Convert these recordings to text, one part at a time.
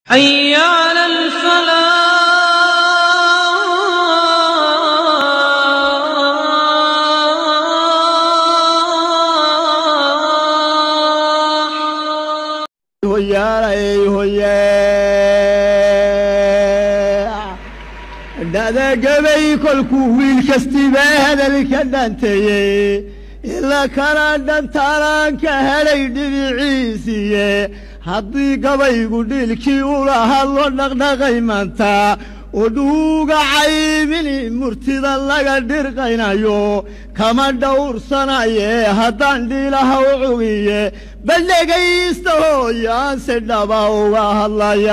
حي على الفلاح hoyaalay hoye dhadagabay kolkuu wiil kastiba hadalka dhanteeyey ila kala dhantaalaan ka helay dhibiciisiiye haddii gabaygu dhiilkii ula hadlo dhaqdhaqay maanta oo dhuuga caymini murtida laga dhirqaynayo kama dhowrsanaye haddaan dhiilaha u cugiye bal dhegaysta hooyaanse dhaba uga hadlaya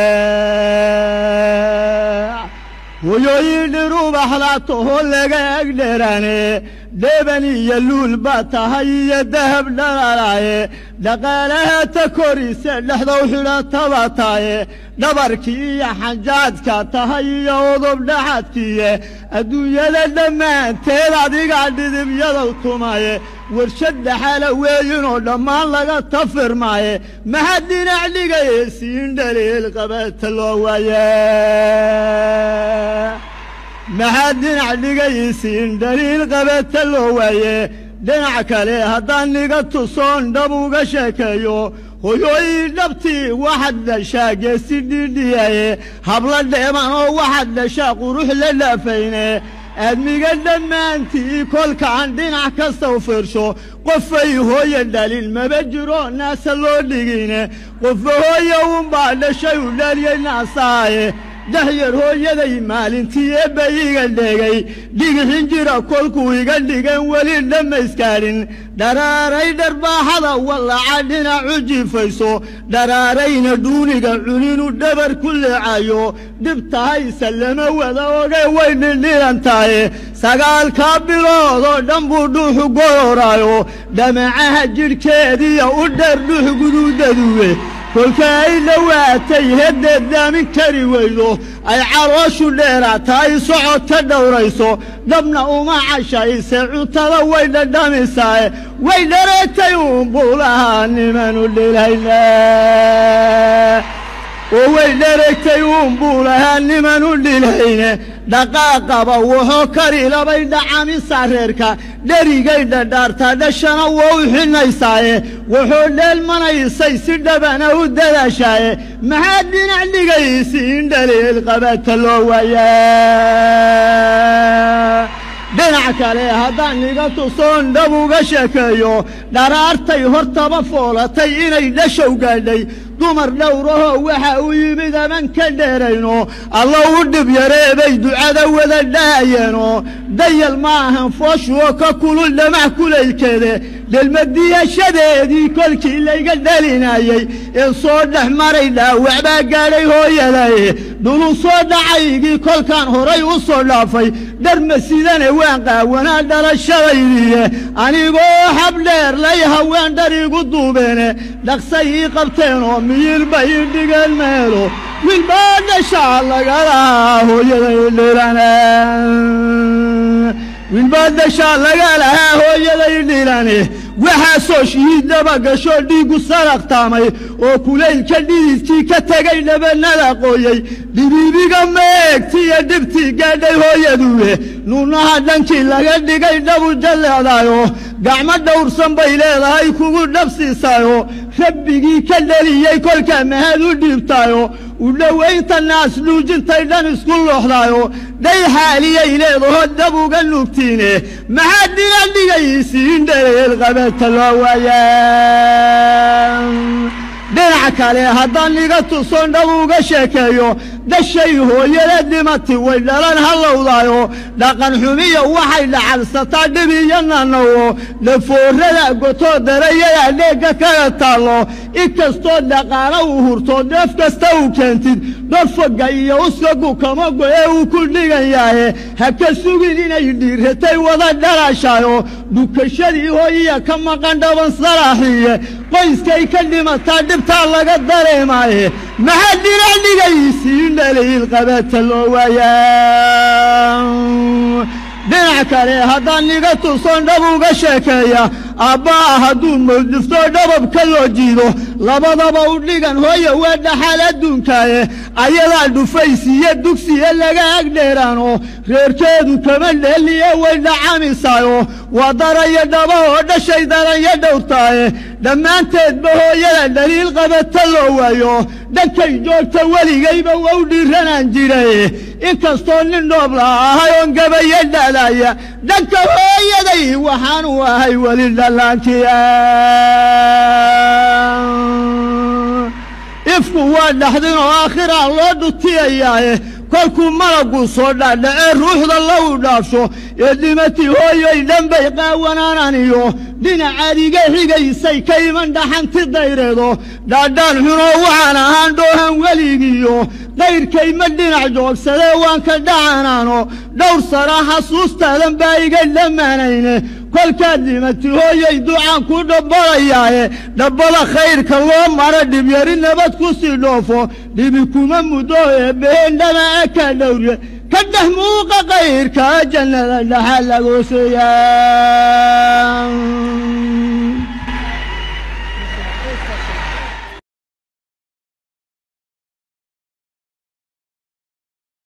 hoyooyin dhirubaxda toho laga egdherane dheban iyo luul baa tahay iyo dahab dhalalaye dhaqaalaha ta korise dhexdow xidhataba taye dhabarkii iyo xanjaadka tahay iyo udub dhaxadkiiye adduunyada dhammaanteed adiga dhidibyadow tumaye warshad dhaxala weeyinoo dhammaan laga tafirmaaye maxaa dhinac dhigaye siin dhaliil qabata loo waaye maxaa dhinac dhigaysiin dhaliil qabata loo waaye dhinac kale haddaan niga tusoon dhab uga sheekeeyo hoyooyin dhabtii waxaad dhashaa geesi dhidhiyaye habla dheeman oo waxaad dhashaa qurux la dhaafayne aadmiga dhammaantii kolkaan dhinac kasta u fiirsho qofay hooye dhalin maba jiro naasa loo dhigine qofa hooye unbaa dhashay u dhaliyey naasaaye dahyar hooyaday maalintii eebba iga dhegay dhigixin jira kolkuu iga dhigan weli dhammayskaarin dharaaray dharbaaxada wallaca dhinacu jifayso dharaarayna dhuuniga cuninu dhabar ku leecayo dhib tahayse lama wada oge way dhindhilan tahay sagaalkaa biloodoo dhan buu dhuuxu gororaayo dhamacaha jidhkeediya u dheer dhuux guduudaduwe kolka ay dhowaatay heddeed daamin kari weydo ay calooshu dheeraata ay socod ka dhowrayso dhabna uma cashayse cuntada way dhadhamisaae way dhareegtay uunbuu lahaa nimanu dhilayna oo way dhareegtay uunbuu lahaa nimanu dhilayne dhaqaaqaba wuxuu kari labay dhacamisa reerka dherigay dhadhaartaa dhashana waa u xinaysaaye wuxuu dheelmanaysay si dhabana u dadaashaaye maxaa dhinac dhigaysi in dhaliil qabata loo waaya dhinac kale haddaan niga tusoon dhab uga sheekeeyo dharaartay hortaba foolatay inay dhashow gaadhay dumar dhowrahoo waxa u yimid aman ka dheerayno alla u dhib yareebay ducada wada dhaayeeno dayal ma ahan fooshuoo ka kulul dhamac kulaylkeede dhelmadiyashadeedii kolkii layga dhalinayey ee soo dhex maray dhaawac baa gaadhay hooyaday dhulu soo dhacaygii kolkaan horay u soo dhaafay dharma sidane waan qaawanaa dhalashadaydiiye anigoo habdheer lay haween dhar igu duubeene dhaqsay ii qabteenoo miyilba ii dhigeen meelo wilbaa dhashaa lagalahaa hooyaday dhilane wilbaa dhashaa laga lahaa hooyaday dhilane waxaasoo shihiiddaba gashoo dhiiggu saraqtaamay oo kulaylka dhididkii ka tegay dhabanada qooyey dhibiibiga meegtiiyo dhibtii gaadhay hooyaduwe nuunaha dhankii laga dhigay dhabu jalleecdaayo gacmo dhowrsan bay leedahay kugu dhabsiisaayo rabbigii ka dheliyey kolkaa mahad u dhiibtaayo u dhowaynta naas dhuujintay dhan isku looxdaayo dhay xaaliyay leedaho dab uga nuugtiine maxaa dhiga dhigaysiin dhaleel qabata loo waaya dhinac kale haddaan niga tuson dhab uga sheekeeyo dhashay hooyada dhimati way dhalan hallowdaayo dhaqan xumiya waxay dhacalsataa dhib iyo nanawo dhafoorada gotoo darayada dheegga kaga taallo inkastoo dhaqaalo uu hurto dheef kasta uu keentid dhorfoga iyo uskagu kama go'e uu ku dhigan yahe ha ka sugin inay dhiiratay wada dhalaashaayo dhukashadii hooyiya ka maqan dhaban salaaxiye qoyskay ka dhimataa dhibtaa laga dareemaaye maxaa dhinac dhigaysiin dhaliil qabata loo waayaa dhinac kale haddaan niga tuson dhab uga sheekeeya aabba'a hadduu mawdifto dhababka loo jiido labadaba u dhigan hooya waa dhaxal adduunkaaye ayadaa dhufaysiiyo dugsiya laga agdheeraano reerkeedu kama dheeliye way dhacamisaayo waa daraya dhaba oo dhashay daranya dhowrtaaye dhammaanteedba hooyada dhaliil qabata loo waayo dhankay joogta weligayba wau dhiiranaan jiray inkastoo nin dhoobla ahay oon gabayo dhalaya dhanka hooyaday waxaanu ahay weli dhallaankiya ifku waa dhaxdin oo aakhiraa loo dhutiyayaaye kolkuu malaggu soo dhaadhacee ruuxda lagu dhaafsho ee dhimatii hooyoy dhanbay qaawanaananiyo dhinacaad iga xigaysay ka iman dhaxanti dayreedo dhaadhaan xunoo waxaan ahaan dhoohan weligiiyo dayrkay ma dhinac joogsadee waan ka dhacanaano dhowr sana xasuustaadan baa iga dhammaanayne kolkaad dhimati hooyay ducaan ku dhabbalayaaye dhabbada khayrka loo mara dhibyari nabad ku sii dhoofo dhibi kuma muddo eebbaheen dhamaca ka dhowrye ka dhex muuqa kayrka jannada dhaxa lagooseeyaa